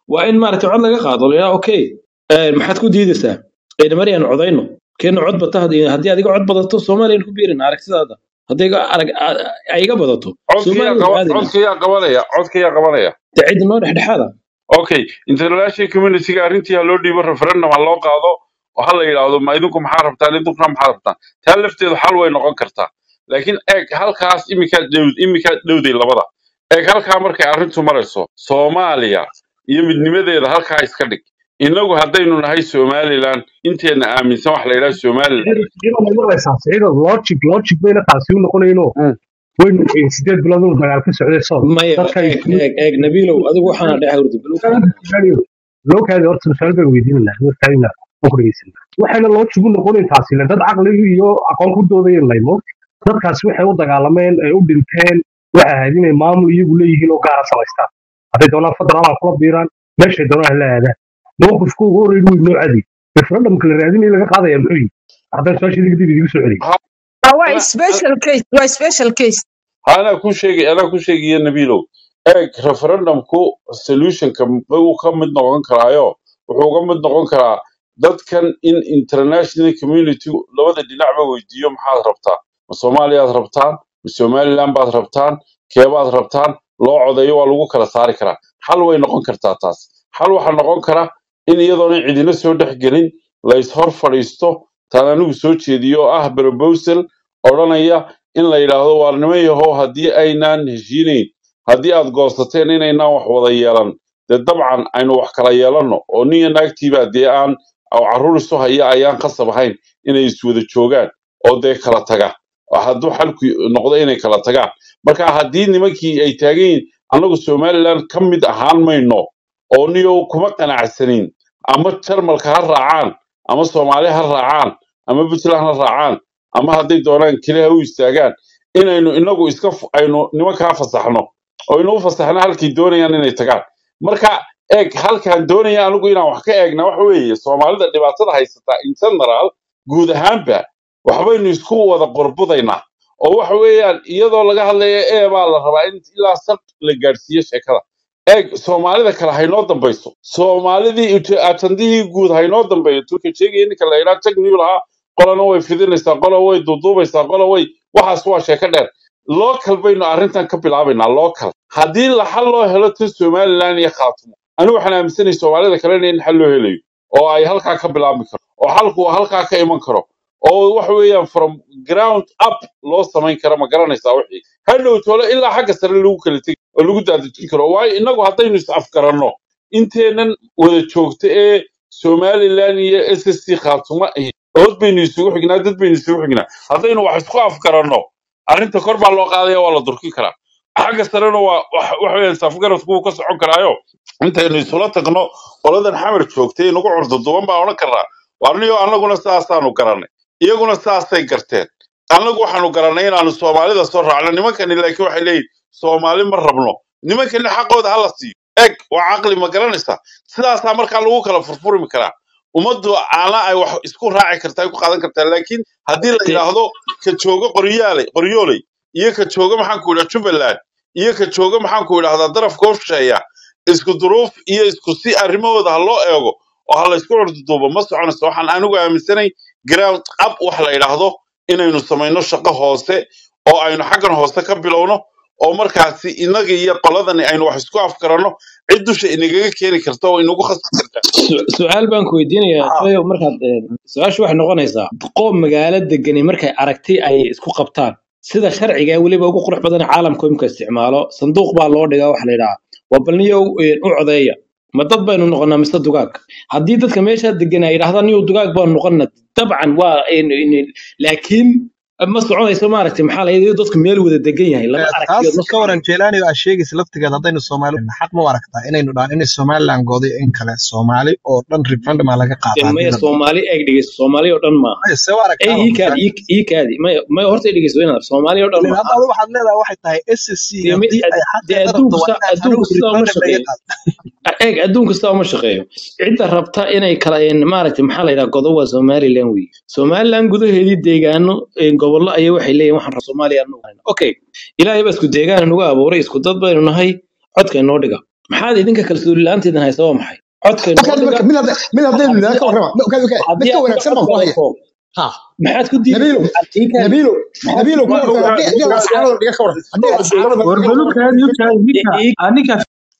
waa in maaragtay cod laga qaado la yidhaha okay eh, maxaad ku diidaysaa ciidamari aan codayno keena cod bata haddii haddii adiga cod badato soomaaliyan ku biirin aragtidaada haddii iga arag a- ay iga badato codka yaa soomaaliya qaba- aadina codka yaa qabanaya codka yaa qabanaya de cid noo dhexdhexaada okay international communityga arrintii ha loo dhiibo referendum ha loo qaado oo ha la yidhaahdo ma idinku maxaa rabtaan idinkuna maxaa rabtaan taa lafteedu xal way noqon kartaa laakiin eeg halkaas iminkaa dhow iminkaa dhowday labada eeg halkaa markay arrintu marayso soomaaliya iyo midnimadeeda halkaa iska dhig innagu haddaynu nahay somalilan inteena aaminsan wax la yidhaha somalilan siciido ma maqlaysaa siciido logic logic bayna taasi u noqonayno Mm. waynu ogeyn sideed bilood inuu dagaal ka socday sool maya dadka eeg eeg eeg nabiilow adigu waxaana dhex hurdi lookaadi horta su'aal baan weydiin lahaa markaayna aan ku dhegeysan waxayna logic u noqonayn taasi le dad caqli iyo aqoon ku doodayeen laymo dadkaasi waxay u dagaalameen ay u dhinteen waxay ahayd inay maamul iyagu leeyihiin oo gaara samaystaan hadday doonaan federaal ha kula biiraan meeshay doonaan hala aadaan mowqifku ugu horreyn wey noo cadi referendumka la raadinaya laga qaadaya muxuu yihi haddaan su-aasha dib idigu soo celiyo Ha- Ah, waa ana special case waa special case anaa ku sheegay anaa ku sheegaya nabiilow eeg referendumku solutionka uu ka mid noqon karaayo wuxuu uga mid noqon karaa dadkan in international community labada dhinacba weydiiyo maxaad rabtaa ma soomaaliyaad rabtaan ma somaliland baad rabtaan keebaad rabtaan loo codeeyo waa lagu kala saari karaa xal way noqon kartaa taas xal waxaa noqon kara in iyadoona cidina soo dhex gelin la ishor fadhiisto taan anigu soo jeediyo oo ah proposal odhanaya in la yidhaahdo waar niman yahow haddii aynaan heshiinayn haddii aad goosateen inaynaan wax wada yeelan dee dabcan aynu wax kala yeelanno oo nin iyo naagtiibaa dee aan oo carruur isu haya ayaan khasab ahayn inay iswada joogaan oo dee kala taga oo hadduu xalku noqdo inay kala tagaan marka haddii nimankii ay taagan yihiin annagu somaliland ka mid ahaan mayno oo niyow kuma qanacsanin ama jarmalka ha raacaan ama soomaali ha raacaan ama puntland ha raacaan ama hadday doonaan keliha u istaagaan inaynu inagu iska f- aynu nimankaa fasaxno oo aynu u fasaxno halkay doonayaan inay tagaan marka eeg halkaan doonaya anigu inaan wax ka eegna waxa weeye soomaalida dhibaatada haysataa in general guud ahaanba waxbaynu isku wada qorbudaynaa oo waxa weeyaan iyadoo laga hadlaya ee baa la rabaa in ilaa sal la gaadhsiiyo sheekada eeg soomaalida kale haynoo dambayso soomaalidii int- atandihii guud haynoo dambeeyo turka sheegaya ninka la yidhaha jagniyu lahaa qolana way fidinaysaa qola way duuduubaysaa qola way waxaas waa sheeko dheer local baynu arrintan ka bilaabaynaa local haddii la xal loo helo tan somaliland iyo khaatumo anigu waxaan aaminsanahay soomaalida kalena in xal loo helayo oo ay halkaa ka bilaabi karo oo xalku halkaa ka iman karo oo waxa weeyaan from ground up loo samayn karo ma garanaysaa wixii hadhow tole ilaa xagga sare lagu kala tegi oo lagu daadejin karo waayo innagu haddaynu is afgaranno inteenan wada joogta ee somaliland iyo s s c khaatumo ahi ood baynu isugu xignaa dad baynu isugu xignaa haddaynu wax isku afgaranno arrinta kor baa loo qaadaya waa la durkin karaa xagga sarena waa wax- waxa weeyaan safgaradku wuu ka socon karaayo intaynu isula tagno qoladan xamar joogtay nagu curduduban baa odhan karnaa warniyo annaguna sidaasaanu garannay iyaguna sidaasay garteen annagu waxaanu garannay inaanu soomaalida soo raacno nimankani laakiin waxay leeyihin soomaali ma rabno nimankani xaqooda hala siiyo eg waa caqli ma garanaysaa sidaasaa markaa lagu kala furfurmi karaa ummaddu aana ay wax isku raaci kartaa ay ku qaadan kartaa laakiin haddii la de yidhaahdo ka jooga qoryaale qoryooley iyo ka jooga maxaanku idhaha jubbaland iyo ka jooga maxaanku idhahdaa darafka hosheeya isku duruuf iyo isku si arrimahooda ha loo eego oo ha la isku curduduubo ma soconayso waxaan anigu aaminsanay ground up wax la yidhaahdo inaynu samayno shaqo hoose oo aynu xaggan hoose ka bilowno oo markaasi innaga iyo qoladani aynu wax isku afgaranno cid dusha inagaga keeni karta oo inagu khasbi karta su- su-aal baan ku weydiinayaa Haa. joyo markaad eh, su-aashu waxay noqonaysaa qoom magaalo degani markay aragti ay isku qabtaan sida sharciga ee weliba ugu qurux badan ee caalamka imka isticmaalo sanduuq baa loo dhigaa waxa la yidhahaa waa balniyo u codeeya ma dad baynu noqonaa mise dugaag haddii dadka meeshaa degan ay yidhahdaan niyo dugaag baanu noqonna dabcan waa in- in- laakiin ma soconayso maaragtay maxaa la yidhi dadku meel wada degan yahay laba taas aragtiyood ma ka waran soconayso jeelaani aa sheegaysa laftigeeda haddaynu soomaali xaq ma u aragtaa inaynu dhahan inay somaliland gooday in kale soomaali oo dhan referendum aa laga dee qaataa maya haddii la dhaho soomaali eeg dhegeyso soomaali oo dhan maaha maya see u ay aragtaa ii kaadi ii ii kaadi maya maya horta i dhegeyso inaad soomaali oo dhan ilan maaha hadda adu waxaad leedahay waxay tahay ssc dee mi- haddii ay dee xaqeeda rabto adduunku waa sa inaan adduunku anigu sidaa uma referendum laga shaqeeyo qaado eeg adduunka sidaa uma shaqeeyo cidda rabta inay kala een, maaragtay maxaa la yidhaha godo waa somaliland wey somaliland gudaheedii deegaano een, gobollo ayay waxay leeyihin waxaan rabaa soomaaliya anu okay ilaahay baa isku deegaan nagu abuuray isku dad baynu nahay codka inoo dhiga maxaad idinka kalsooni la-aanteedan haysa waa maxay codkaynu okaadi oo marka dhiga mid hadda mid haddaynu haddii nidhaha ka aad warrama okaadi okaadi mid haddii ka aad wanaagsan baan ku haya codkaato ha maxaad ku diidi nabiilo haddii kale nabiilo maxaad nabiilo ku ka Ma- warrama uga- haddii haddii uga- lascaarada dhiga ka warran haddii lascaarada dhiga ka warran warbalukaadi ukaadi ninka i- ah, ninka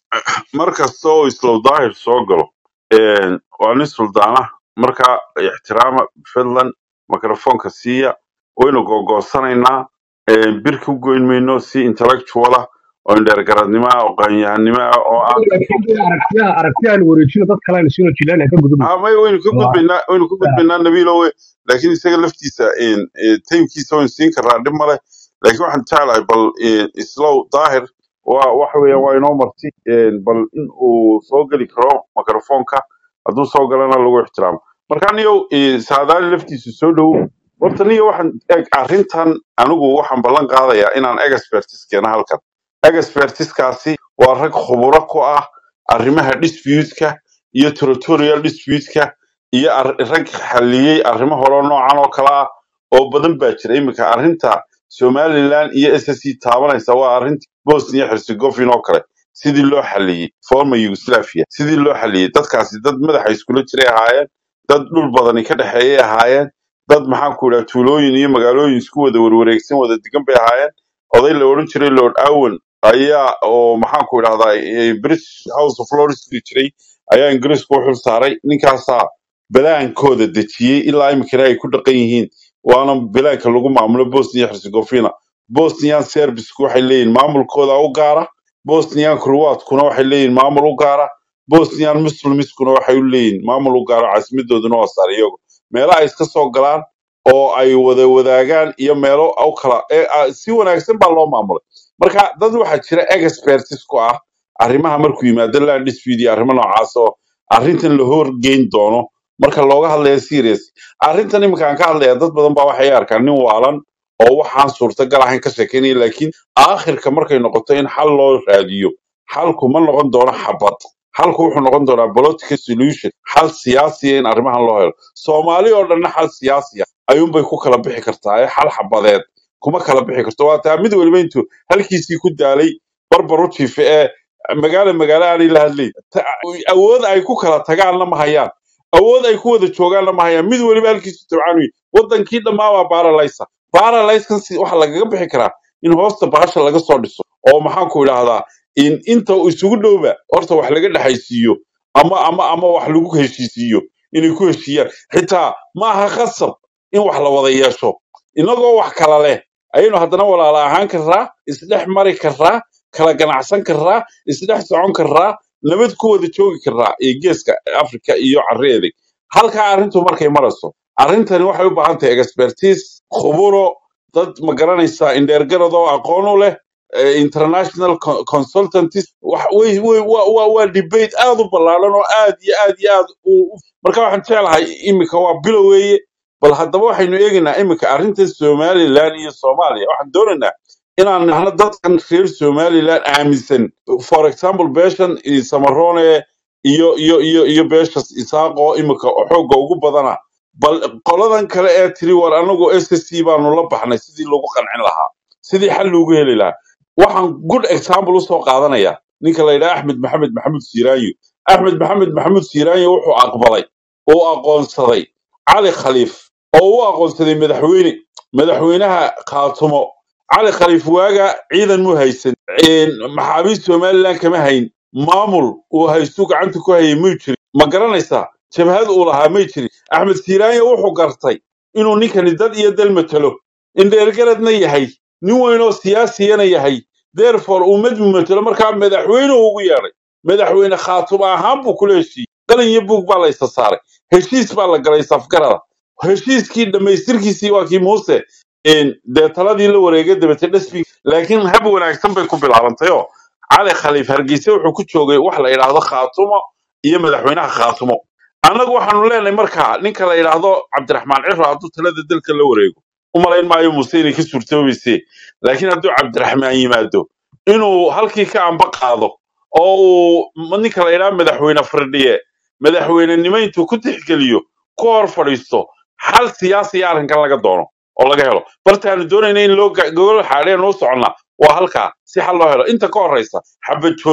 markasta oo islow daahir soo galo een, waa nin suldaana marka ixtiraama fidlan mikrofoonka siiya waynu gogoosanaynaa een, bir ku goyn mayno si intellectual ah oo indheergaradnimo ah oo qaanyahanimo ah oo aan aragtiyaha aragtiyahan wareejino dad kale aynu sino jilaan ka gudubno ah may waynu ka gudbaynaa waynu ka gudbaynaa nabiilo we laakiin isaga laftiisa een, ee, taymkiisa waynu siin karnaa dhib male laakiin waxaan jeclahay bal een, islow daahir waa waxa weeyaan waa inoo marti een, bal in uu soo geli karo mikrofoonka hadduu soo galana lagu ixtiraamo marka niyow ee, saadaali laftiisu soo dhow horta niyo waxaan eg arrintan anigu waxaan ballan qaadayaa inaan expertis keeno halkan expertiskaasi waa rag khuburo ku ah arrimaha dispute-ka iyo territorial dispute-ka iyo ar- rag xalliyey arrimo hore noocan oo kale ah oo badan baa jira iminka arrinta somaliland iyo ssc taabanaysa waa arrinta bosnia herzegovina oo kale sidii loo xalliyey former yugoslavia sidii loo xalliyey dadkaasi dad madaxa iskula jiray ahaayeen dad dhul badani ka dhexeeyay ahaayeen dad maxaan ku idhaha tuulooyin iyo magaalooyin isku wada warwareegsan wada degan bay ahaayeen oday la odhan jiray lord owen ayaa oo maxaan ku idhahdaa eh, british house of lords la jiray ayaa ingiriisku u xil saaray ninkaasaa balaankooda dejiyey ilaa iminkana ay ku dhaqan yihiin waana balaanka lagu maamulo bosnia herzegovina bosnian serbisku waxay leeyihin maamulkooda u gaara bosnian croatkuna waxay leeyihin maamul u gaara bosnian muslimskuna waxay u leeyihin maamul u gaara caasimadooduna waa sarajevo meelo ay iska soo galaan oo ay wada wadaagaan iyo meelo u kala ee, ah, si wanaagsan baa loo maamulay marka dad waxaa jira expertis ku ah arrimaha markuu yimaado land dispute iyo arrimo noocaas oo arrintan la horgeyn doono marka looga hadlaya serious arrintan iminka aan ka hadlaya dad badan baa waxay arkaan nin waalan oo waxaan suurtagal ahayn ka sheekeynaya laakiin aakhirka markay noqoto in xal loo raadiyo xalku ma noqon doono xabad xalku wuxuu noqon doonaa political solution xal siyaasiya in arrimahan loo helo soomaali oo dhanna xal siyaasi ah ayuunbay ku kala bixi kartaa ee xal xabadeed kuma kala bixi karto waa taa mid weliba intuu halkiisii ku daalay barbar u jiife ee magaalo magaalo aanay la hadlayn Ta- awood ay ku kala tagaanna ma hayaan awood ay ku wada joogaanna ma hayaan mid weliba halkiisu tabcaan wey wadankii dhammaa waa baaralaysa baaralayskan si waxa lagaga bixi karaa in hoosta bahasha laga soo dhiso oo maxaan ku idhaahdaa in inta uu isugu dhowba horta wax laga dhexaysiiyo ama ama ama wax lagu heshiisiiyo inay ku heshiiyaan xitaa ma aha khasab in wax la wada yeesho inagoo wax kala leh ayaynu haddana walaala ahaan karraa isdhex mari karraa kala ganacsan karraa isdhex socon karraa nabad ku wada joogi karraa ee geeska afrika iyo carreeda halkaa arrintu markay marayso arrintani waxay u baahan tahay expertise khuburo dad ma garanaysaa indheergarad oo aqoon u leh eh, international co- consultants wax way way waa waa waa debate aad u ballaaran oo aad iyo aad iyo aad u u- marka waxaan jeclahay iminka waa bilow weeye bal haddaba waxaynu eegaynaa iminka arrinta somaliland iyo soomaaliya waxaan doonaynaa inaan nahno dadkan reer somaliland aaminsan for example beeshan iyo samarone iyo iyo iyo iyo beeshas isaaq oo iminka xoogga ugu badana bal qoladan kale ee tiri war anagu s c baanu la baxnay sidii lagu qancin lahaa sidii xal loogu heli lahaa waxaan good example usoo qaadanaya ninka la yidhaha axmed maxamed maxamuud siiraanyo axmed maxamed maxamuud siiraanyo wuxuu aqbalay oo aqoonsaday cali khaliif oo u aqoonsaday madaxweyne madaxweynaha khaatumo cali khaliif waaga ciidan mu haysan een, maxaabiist somaliland kama hayn maamul uu haystu gacanta ku hayay may jirin ma garanaysaa jabhad uu lahaa may jirin axmed siiraanyo wuxuu gartay inuu ninkani dad iyo dal matalo indheergaradna yahay nin weyn oo siyaasiyana yahay therefore uu mid matalo markaa madaxweyne ugu yeedhay madaxweyne khaatumo ahaan buu kula heshiiyey qalin iyo buug baa la isa saaray heshiis baa la galay safgarada heshiiskii dhammaystirkiisii waa kii muuse een, dee taladii la wareegay dabete dhasbi laakiin hab wanaagsan bay ku bilaabantay oo cali khaliif hargeysa wuxuu ku joogay wax la yidhaahdo khaatumo iyo madaxweynaha khaatumo annagu waxaanu leenahay markaa ninka la yidhaahdo cabdiraxmaan ciro hadduu talada dalka la wareego u malayn maayo muuse inay ka suurtoobayse laakiin hadduu cabdiraxmaan yimaado inuu halkii ka amba qaado oo uu m- ninka la yidhaahdo madaxweyne firdhiye madaxweynenimo intuu ku tixgeliyo ku hor fadhiisto xal siyaasiya arrinkan laga doono oo laga helo bartaanu doonayna in loo ga- gogol xaadheen u soconnaa waa halkaa si xal loo helo inta ka horeysa xabad joojin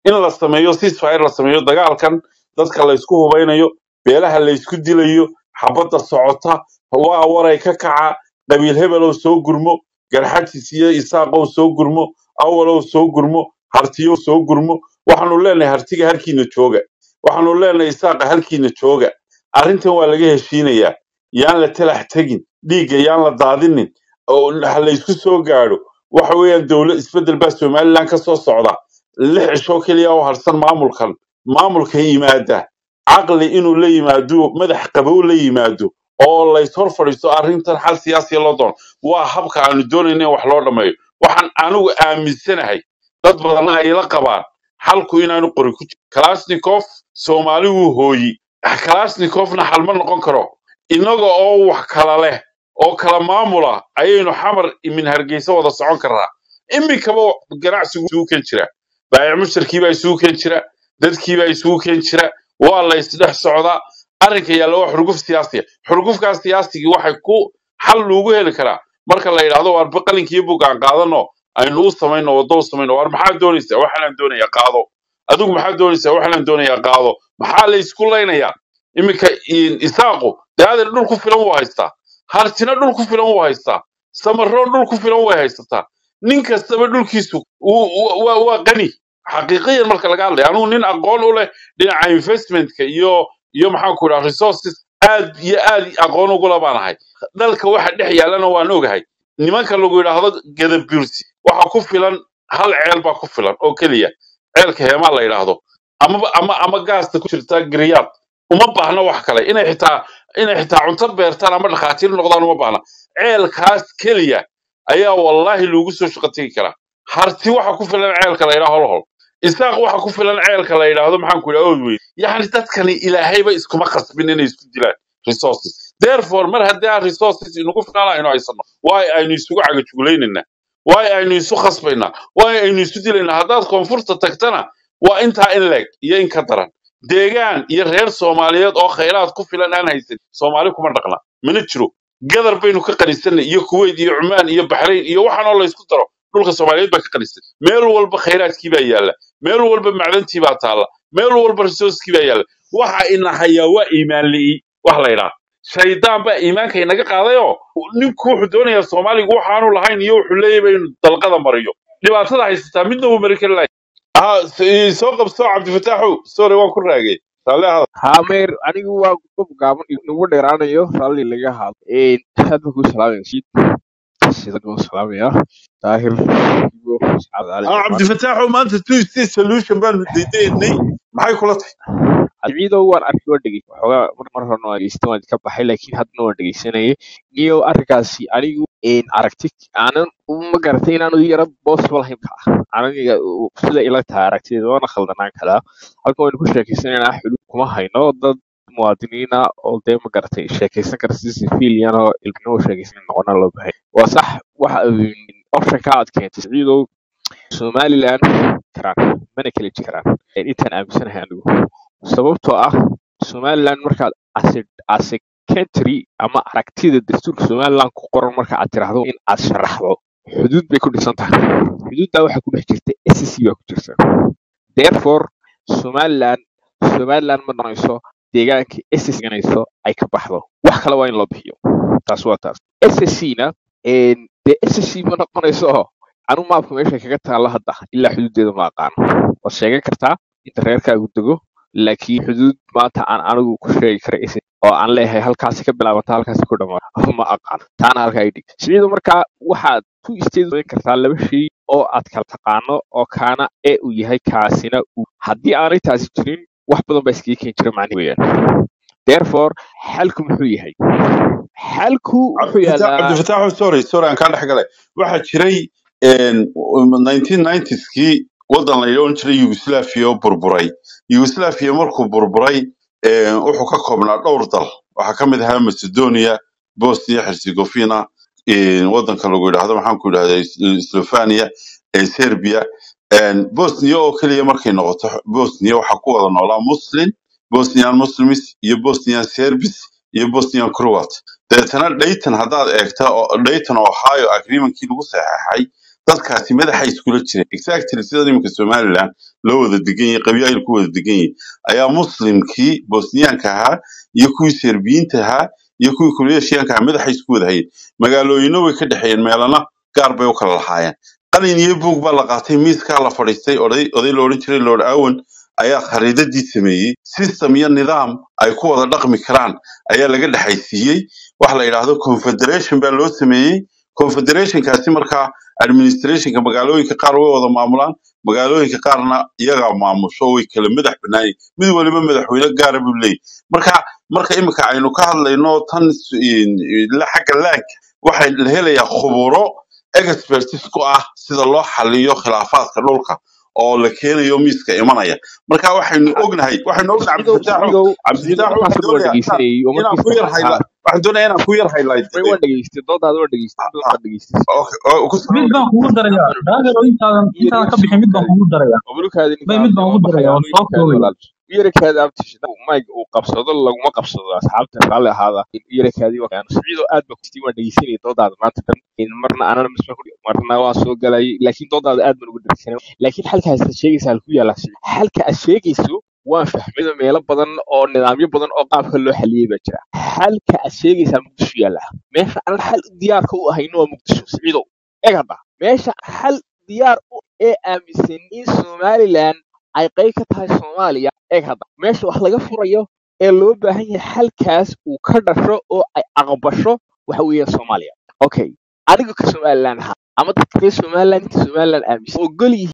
in la sameeyo ceasefire la sameeyo dagaalkan dadka laysku hubaynayo beelaha laysku dilayo xabadda socota waa waray ka kaca qabiil hebelow soo gurmo garxajis iyo isaaqow soo gurmo awalow soo gurmo hartiyow soo gurmo waxaanu leenahay hartiga halkiina jooga waxaanu leenahay isaaqa halkiina jooga arrintan waa laga heshiinayaa yaan la talax tegin dhiigga yaan la daadinin oo ha laysku soo gaadho waxa weeyaan dowlad isbeddel baa somalilan ka soo socda lix cisho keliya oo harsan maamulkan maamulka yimaada caqli inuu la yimaado madax qabow la yimaado oo lays hor fadhiisto arrintan xal siyaasiya loo doono waa habka aanu doonayna in wax loo dhammeeyo waxaan anigu aaminsanahay dad badanna ay la qabaan xalku inaanu qori ku jiro kalashnikov soomaali wuu hooyi kalashnikovna xal ma noqon karo innaga oo wax kala leh oo kala maamula ayaynu xamar min hargeysa wada socon karnaa iminkaba ganacsigu isugu ken jira baayac mushtarkiibaa isugu ken jira dadkiibaa isugu ken jira waa la isdhex socdaa arrinka yaalla waa xurguf siyaasiya xurgufkaas siyaasigii waxay ku xal loogu heli karaa marka la yidhaahdo waar qalinkiiyo bugaan qaadano aynu u samayno waddo u samayno waar maxaa doonaysaa waxaanaan doonayaa qaado adigu maxaa doonaysaa waxaanaan doonayaa qaado maxaa la isku laynayaa iminka in- isaaqu daadir dhul ku filan wuu haystaa hartina dhul ku filan wuu haystaa samaroon dhul ku filan way haysataa nin kastaba dhulkiisu wuu- wuu- waa waa qani xaqiiqiyan marka laga hadlaya anugu nin aqoon u leh dhinaca investmentka iyo iyo maxaan ku idhaha resources aad iyo aad aqoon ugula baan ahay dalka waxa dhex yaallana waan ogahay nimanka lagu yidhaahdo gadabursi waxa ku filan hal ceel baa ku filan oo keliya ceelka heemaa la yidhaahdo amaba ama ama gaasta ku jirta giriyaad uma baahna wax kale inay xitaa inay xitaa cunto beertaan ama dhakhaatiir noqdaan uma baahna ceelkaas keliya ayaa wallaahi loogu soo shaqo tegi karaa harti waxa ku filan ceelka la yidhaahdo holhol isaaq waxa ku filan ceelka la yidhaahdo maxaan ku idhaha oodweyn yacni dadkani ilaahayba iskuma qasbin inay isku dilaan resources therefore mar haddii aan resources inagu filan aynu haysano waay aynu isugu cagajuglaynaynaa waay aynu isu khasbaynaa waay aynu isu dilaynaa haddaad koonfurta tagtana waa intaa in leeg iyo in ka daran deegaan iyo reer soomaaliyeed oo khayraad ku filan aan haysan soomaali kuma dhaqna mana jiro gadar baynu ka qanisanay iyo kuwait iyo cumaan iyo baxrayn iyo waxaan oo laysku daro dhulka soomaaliyeed baa ka qanisan meel walba khayraadkii baa yaalla meel walba macdantii baa taalla meel walba resourcekii baa yaalla waxa ina hayaa waa iimaan li'i wax la yidhaha shaydaan baa iimaanka inaga qaadayoo ninku wuxuu doonayaa soomaaligu waxaanu lahayn iyo wuxuu leeyahay inuu dalqada mariyo dhibaatada haysataa midna wuu mari kari lahay ah s- soo qabso cabdifataaxow sorry waan ku raagay raalli ahada hameer anigu waa gob gaaban nagu dheeraanayo raalli laga haado aad baan kuu salaamaya siid sida kuu salaamaya daahir ibo sacaad ali ah jamaan cabdifataaxow maanta two state solution baanu daydaynay maxay kula tahay ciidow waan arki waan dhegey waxoogaa mar mar horena waan dhegeystan waan ka baxay laakiin haddana waan dhegeysanayay niyo arrinkaasi anigu een, aragti aanan ma garatay inaanu yara possible ahayn ka ah aniga u- sida ila tahay aragtideeda waana khaldanaan karaa halkan waynu ku sheekeysanaynaa xulud kuma hayno dad muwaadiniina oo dee ma garatay sheekeysan kara si civilian oo ilminimo sheekeysan noqona loo bahay waa sax waxa optionka aad keentay ciidow somaliland karaan mana kala jiri karaan Een, intaan aaminsanahay anigu sababtoo ah somaliland markaad as a- as a country ama aragtida dastuurka somaliland ku qoran marka aad tiraahdo in aad sharaxdo xuduud bay ku dhisan tahay xuduuddaa waxaa ku dhex jirta SSC baa ku jirta therefore somaliland somaliland ma noqonayso deegaanka SSC ganayso ay ka baxdo wax kale waa in loo bixiyo taas waa taas SSC-na dee SSC ma noqonayso anu maabka meesha kaga taalla hadda ilaa xuduudeeda ma aqaano waad sheegan kartaa inta reerkaagu dego laakiin xuduud maanta aan anigu ku sheegi kara is oo aan leeyahay halkaasi ka bilaabata halkaasi ku dhamaata ma aqaano taana halkaa idhig siciidu markaa waxaad ku isteedin kartaa laba shay oo aad kala taqaano oo kaana ee uu yahay kaasina uu haddii aanay taasi jirin wax badan baa iskaga keeni jira macnihi weeyaan therefore xalku muxuu yahay xalku wuxuu cabdifata- yaalaa cabdifataaxow sorry sorry aan kaa dhex galay waxaa jiray een, 1990skii waddan la odhan jiray yugoslavia oo burburay yugoslavia markuu burburay een, wuxuu ka koobnaa dhowr dal waxaa ka mid ahaa macedonia bosnia herzegovina een, waddanka lagu yidhaahdo maxaan ku yidhahdaa slovania ee serbia een, bosnia oo keliya markay noqoto bosnia waxaa ku wada noolaa muslim bosnian muslims iyo bosnian serbis iyo bosnian croat deetana dhayton haddaad eegta oo dhayton ohio agreementkii lagu saxeexay dadkaasi madaxa iskula jireen exactly sida iminka somaliland loo wada degan yahay qabiil ku wada degan yahay ayaa muslimkii bosniyaanka ahaa iyo kuwii serbiyiinta ahaa iyo kuwii kureeshiyaanka ahaa madaxay isku wada hayeen magaalooyinna way ka dhexeeyeen meelana gaar bay u kala lahaayeen qalin iyo buug baa la qaatay miiskaa la fadhiistay oday oday la odhan jiray lord awen ayaa khariidadii sameeyey system iyo nidaam ay ku wada dhaqmi karaan ayaa laga dhexaysiiyey waxa la yidhaahdo confederation baa loo sameeyey confederationkaasi markaa administrationka magaalooyinka qaar way wada maamulaan magaalooyinka qaarna iyagaa maamusho way kala madax banaayeen mid waliba madaxweyne gaara buu leeyahy marka marka imika aynu ka hadlayno tan s- in- la xagga laanka waxay la helayaa khuburo expertis ku ah sida loo xaliyo khilaafaadka dhulka oo la keenayo miiska imanaya marka waxaynu ognahay waxaynu ognahay siciidow cabdifataaxo siciidow siciidow cabdifataaxo markaas waxaan waan doonayaa inaan dhegeysanayay oo inaan ku markiisa yar hayla ha waxaan doonayaa inaan ku yar highlight way waan dhegeystay doodaada waan dhegeystay dad waan dhegeystay okay oo ku mid baan kugu darayaa waan daagero intaadan iyo intaadan ka reer bixin mid baan suukaadi kugu darayaa obrukaadi bay ninka mid hadlay baan waan ugu darayaa baxayaa waan soo yarakaadi koobaya walaal yarakaadi abtishada mayg uu qabsado laguma qabsado asxaabta raalli ahaada yarakaadi waan siciidow aad baa kustii waan dhegeysanayay doodaada maanta dhan In marna anana misma ku marna waan soo galay laakiin doodaada aad baan ugu dhegeysanay laakiin halkaas aad sheegaysa halku yaala halka aad sheegayso waan fahmay meelo badan oo nidaamyo badan oo qaabka loo xaliyey baa jira halka aad sheegaysaa muqdisho yaalla meesha aan xal diyaarka u ahayno waa muqdisho siciidow eeg hadda meesha xal diyaar u ee aaminsan in somaliland ay qayb ka tahay soomaaliya eeg hadda meesha wax laga furayo ee loo baahan yahay xalkaas uu ka dhasho oo ay aqbasho waxa weeye soomaaliya okay aniga ka somaliland ahaa ama dadka reer somaliland inta somaliland aaminsan ogol yihiin